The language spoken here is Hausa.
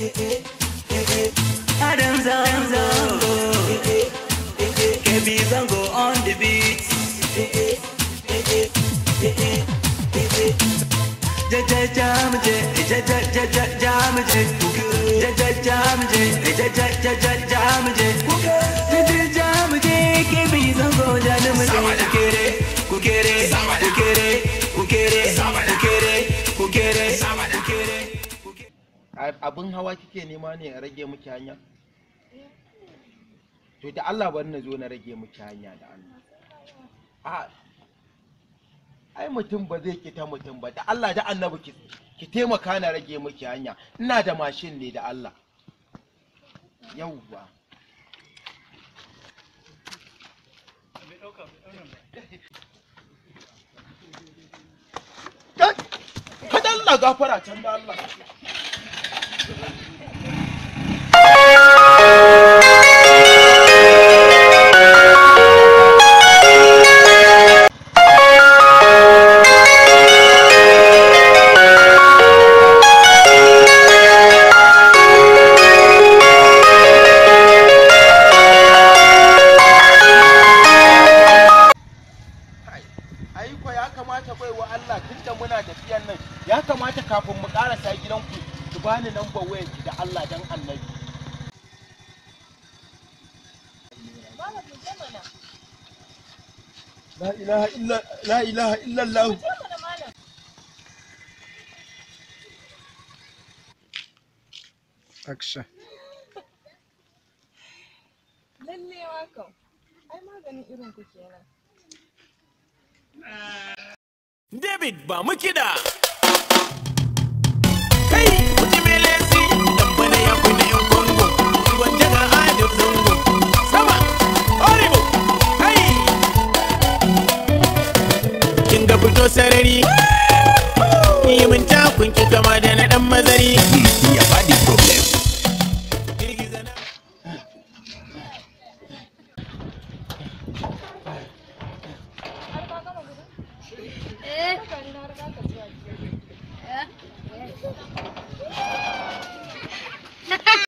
Adam Zango. Kebi Zango on the beat. Ja ja jam je, ja ja ja ja jam je. Ja ja jam je, ja ja ja ja jam je. Ja ja jam je, Kebi Zango janam je. Kukere, kukere, kukere, kukere, kukere, kukere, kukere. abin hawa kike nema ne a rage miki hanya to da Allah bari na zo na rage miki hanya da Allah a ai mutum ba zai kita mutum ba da Allah da annabi ki ki taimaka na rage miki hanya ina da mashin ne da Allah yauwa Kai, kada Allah gafara can da Allah ai ko ya kamata bai wa Allah tunda muna tafiyan nan ya kamata kafin mu karasa gidanku ki bani lambar wayar ki da Allah dan annabi la ilaha illa la ilaha illa Allah Action. Lalle wakan. Ai maganin irin ku kenan. David ba mu kiɗa. Kai muji melesi dan bana ya kuna yan Congo. Gwanja ga Adif Zango. Sama, horrible. Kai. Kin ga fito sarari. Yi min takun ki kama da na dan mazari. Ya badi problem. Girgiza na. Har ka gama gudu? Eh, Haka ni na riga ka zuwa gida. eh,